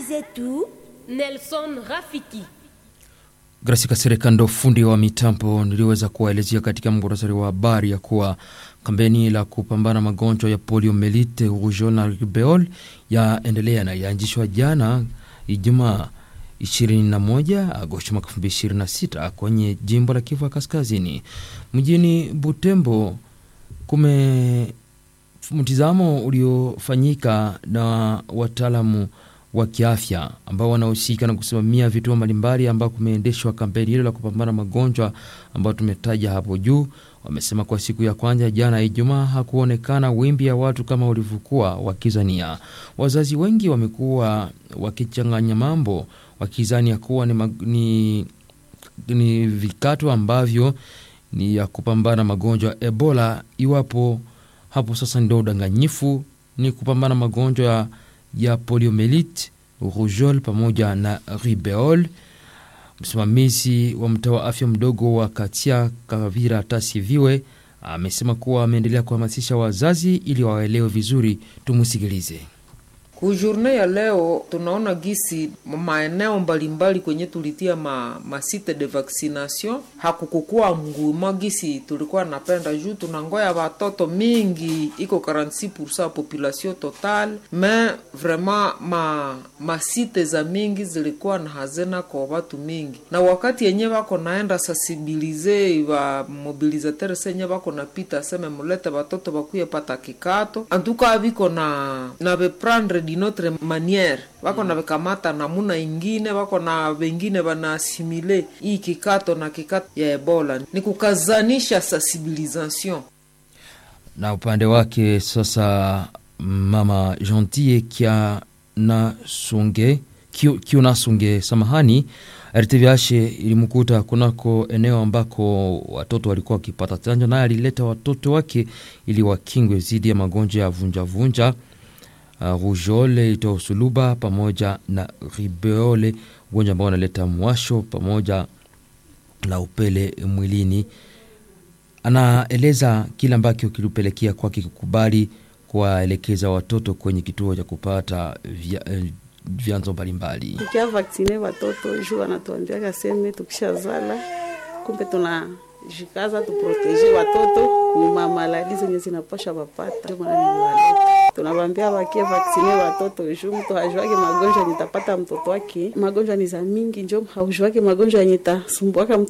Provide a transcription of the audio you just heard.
zetu Nelson Rafiki. Grace Kasereka ndo fundi wa mitambo niliweza kuwaelezea katika muhtasari wa habari ya kuwa kampeni la kupambana magonjwa ya poliomelite, rougeole na rubeole yaendelea na yaanzishwa jana Ijumaa 21 Agosti mwaka 2026 kwenye jimbo la Kivu Kaskazini. Mjini Butembo kume mtizamo uliofanyika na wataalamu wa kiafya ambao wanahusika na kusimamia vituo mbalimbali ambao kumeendeshwa kampeni hilo la kupambana magonjwa ambayo tumetaja hapo juu. Wamesema kwa siku ya kwanza jana Ijumaa hakuonekana wimbi ya watu kama walivyokuwa wakizania. Wazazi wengi wamekuwa wakichanganya mambo wakizania kuwa ni, ni, ni vikato ambavyo ni ya kupambana magonjwa ya Ebola, iwapo hapo sasa ndio udanganyifu ni kupambana magonjwa ya ya poliomelite, rougeole pamoja na rubeole. Msimamizi wa mtaa wa afya mdogo wa Katia Kavira Tasiviwe amesema kuwa ameendelea kuhamasisha wazazi ili waelewe vizuri. Tumusikilize. Kujourne ya leo tunaona gisi maeneo mbalimbali kwenye tulitia ma, masite de vaccination hakukukua mgumo gisi tulikuwa napenda juu tunangoya watoto mingi iko 46% population total me vraiment ma masite za mingi zilikuwa na hazina kwa watu mingi, na wakati yenye wako naenda sensibilize wa mobilizateur senye wako napita aseme mulete watoto bakuye pata kikato antuka viko na na beprendre dinotre maniere wako na vekamata namuna ingine wako na wengine wanaasimile hii kikato na kikato ya Ebola ni kukazanisha sensibilisation. Na upande wake sasa, mama Gentille kia na sunge kiuna sunge, samahani, RTVH ilimkuta kunako eneo ambako watoto walikuwa wakipata chanjo, naye alileta watoto wake ili wakingwe dhidi ya magonjwa ya vunjavunja vunja. Uh, rougeole itoa suluba pamoja na rubeole, ugonjwa ambao unaleta mwasho pamoja na upele mwilini. Anaeleza kile ambacho kilipelekea kwake kukubali kuwaelekeza watoto kwenye kituo cha kupata vya, eh, vyanzo mbalimbali. Tukia vaksine watoto juu wanatuambiaka seme tukishazala, kumbe tuna jikaza tuproteje watoto nyuma maladi zenye zinapasha wapata. Ndio maana niliwaleta tunawambia wakie vaksine watoto juu mtu hajuake magonjwa yenye tapata mtoto wake. Magonjwa ni za mingi, njo haujuake magonjwa yenye tasumbuaka